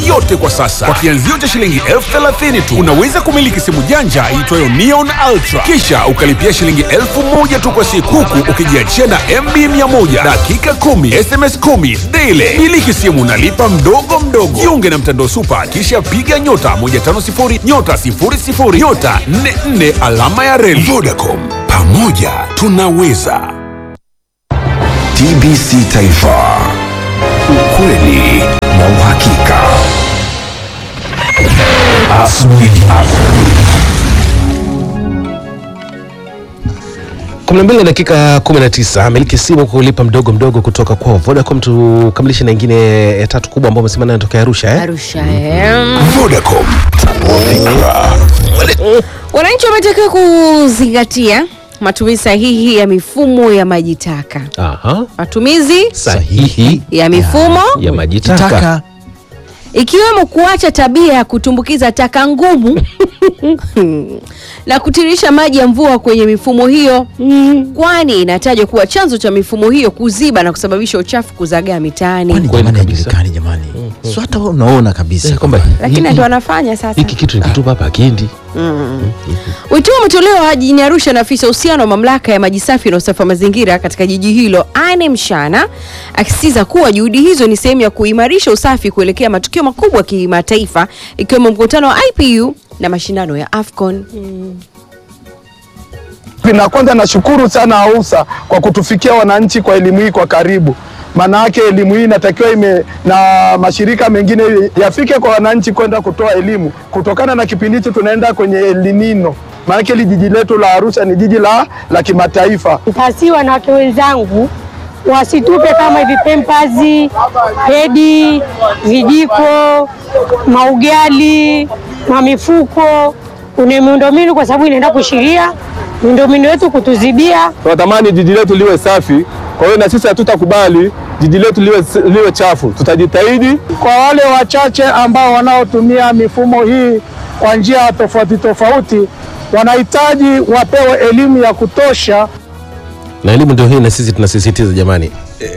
yote kwa sasa. Kwa kianzio cha shilingi elfu thelathini tu unaweza kumiliki simu janja iitwayo Neon Ultra, kisha ukalipia shilingi elfu moja tu kwa siku, huku ukijiachia na MB 100 dakika 10 SMS 10 daily. Miliki simu nalipa mdogo mdogo. Jiunge na mtandao Super, kisha piga nyota 150 nyota 00 nyota 44 alama ya reli. Vodacom, pamoja tunaweza. TBC Taifa, ukweli na uhakika. Asubuhi 12 na dakika 19 miliki simu kulipa mdogo mdogo kutoka kwa Vodacom. Tukamilishe na ingine ya tatu kubwa ambayo umesema nayo tokea Arusha eh? Arusha eh. Vodacom, fikra Wananchi wametakiwa kuzingatia matumizi sahihi ya mifumo ya maji taka. Aha. Matumizi Sahihi ya mifumo ya maji taka. ikiwemo kuacha tabia ya kutumbukiza taka ngumu na kutiririsha maji ya mvua kwenye mifumo hiyo, kwani inatajwa kuwa chanzo cha mifumo hiyo kuziba na kusababisha uchafu kuzagaa mitaani. Kwani Kweli jamani kabisa. hajulikani jamani. So hata wewe unaona kabisa Eh, kwamba Lakini hiki- ndio wanafanya sasa. hiki kitu nikitupa hapa akiendi. Wito huo umetolewa jijini Arusha na afisa uhusiano wa mamlaka ya maji safi na usafi wa mazingira katika jiji hilo Anne Mshana, akisisitiza kuwa juhudi hizo ni sehemu ya kuimarisha usafi kuelekea matukio makubwa ya kimataifa ikiwemo mkutano wa IPU na mashindano ya AFCON. Na kwanza nashukuru sana AUSA kwa kutufikia wananchi kwa elimu hii kwa karibu. Maana yake elimu hii inatakiwa ime na mashirika mengine yafike kwa wananchi kwenda kutoa elimu. Kutokana na kipindi hicho tunaenda kwenye El Nino. Maana yake hili jiji letu la Arusha ni jiji la, la kimataifa. Hasi wanawake wenzangu wasitupe kama hivi pempazi, pedi, vijiko, maugali, mamifuko, une miundombinu, kwa sababu inaenda kushiria miundombinu yetu kutuzibia. Tunatamani jiji letu liwe safi, kwa hiyo na sisi hatutakubali jiji letu liwe, liwe chafu. Tutajitahidi. Kwa wale wachache ambao wanaotumia mifumo hii kwa njia tofauti tofauti, wanahitaji wapewe elimu ya kutosha Na elimu ndio hii na sisi tunasisitiza jamani.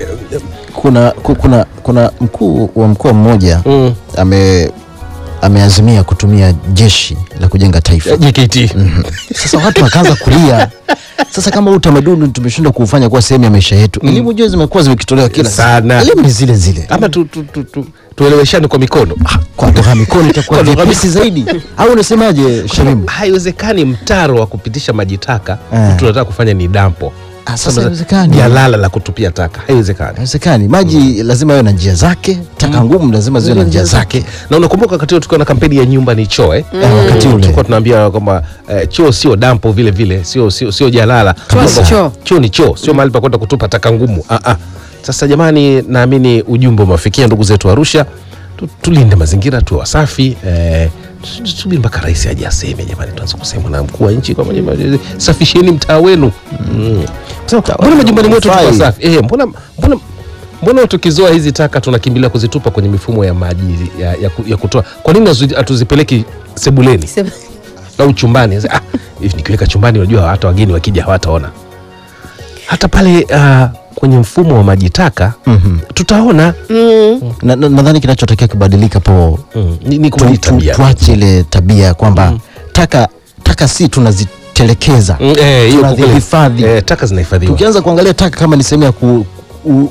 kuna, ku- kuna, kuna mkuu wa mkoa mmoja Mm. ame ameazimia kutumia jeshi la kujenga taifa. JKT. Sasa watu wakaanza kulia. Sasa kama huu utamaduni tumeshindwa kuufanya kuwa sehemu ya maisha yetu, elimu jua zimekuwa zimekitolewa kila siku. Sana. elimu ni zile zile. Ama tu, tu, tu, tu, tueleweshane kwa mikono. Ah, Kwa lugha mikono itakuwa Kwa lugha vyepesi zaidi, au unasemaje Shamimu? haiwezekani mtaro wa kupitisha maji taka Eh. tunataka kufanya ni dampo Ah, sasa haiwezekani. jalala la kutupia taka haiwezekani Haiwezekani, maji lazima yawe na njia zake, taka ngumu lazima ziwe na njia zake. na unakumbuka wakati huo tukiwa na kampeni ya nyumba ni choo eh? Eh, wakati ule. tulikuwa tunaambia kwamba eh, choo sio dampo vile vile sio sio sio jalala Choo si Kwamba choo. choo ni choo sio mahali pa kwenda kutupa taka ngumu ah, ah. sasa jamani naamini ujumbe umewafikia ndugu zetu Arusha tu, tulinde mazingira tuwe wasafi eh, tusubiri mpaka rais aje aseme jamani tuanze kusema na mkuu wa nchi kwamba jamani safisheni mtaa wenu mm. Sasa, mbona majumbani mwetu tuko Hufai. safi eh, mbona mbona mbona tukizoa hizi taka tunakimbilia kuzitupa kwenye mifumo ya maji ya, ya, ku- ya kutoa kwa nini hazu- hatuzipeleki sebuleni Sema- au chumbani Sasa, ah, hivi nikiweka chumbani unajua hata wageni wakija hawataona hata pale uh, kwenye mfumo wa maji taka Mhm. tutaona Na- na- Nadhani kinachotakiwa kubadilika po mm. ni, ni tu, kubadili tu, tabia tuache ile tabia kwamba taka taka si tunazitelekeza Mm, eh, hiyo kwa kweli. tunazihifadhi. eh, taka zinahifadhiwa Tukianza kuangalia taka kama ni sehemu ya ku, ku,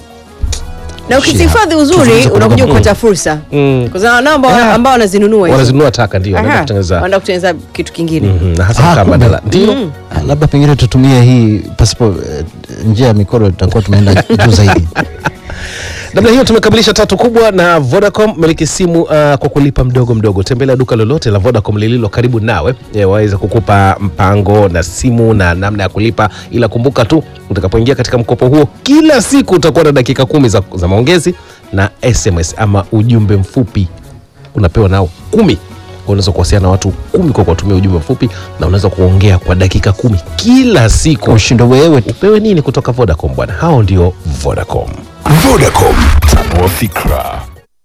na ukizihifadhi uzuri Tufunze unakuja kutoka- kupata fursa Mm. kwa sababu ambao Ah. ambao wanazinunua hizo. wanazinunua taka ndio Aha, wanaenda kutengeneza wanaenda kutengeneza kitu kingine Mhm, na hasa Ah, kama kumbe. badala ndio Ah, labda pengine tutumie hii pasipo eh, njia ya mikono tutakuwa tumeenda juu zaidi. namna hiyo tumekamilisha tatu kubwa na vodacom miliki simu uh, kwa kulipa mdogo mdogo tembelea duka lolote la vodacom lililo karibu nawe e, waweze kukupa mpango na simu na namna ya kulipa ila kumbuka tu utakapoingia katika mkopo huo kila siku utakuwa na dakika kumi za, za maongezi na sms ama ujumbe mfupi unapewa nao kumi unaweza kuwasiliana na watu kumi kwa kuwatumia ujumbe mfupi na unaweza kuongea kwa dakika kumi kila siku Ushindo wewe tu. upewe nini kutoka vodacom bwana hao ndio vodacom Vodacom, tanua fikra.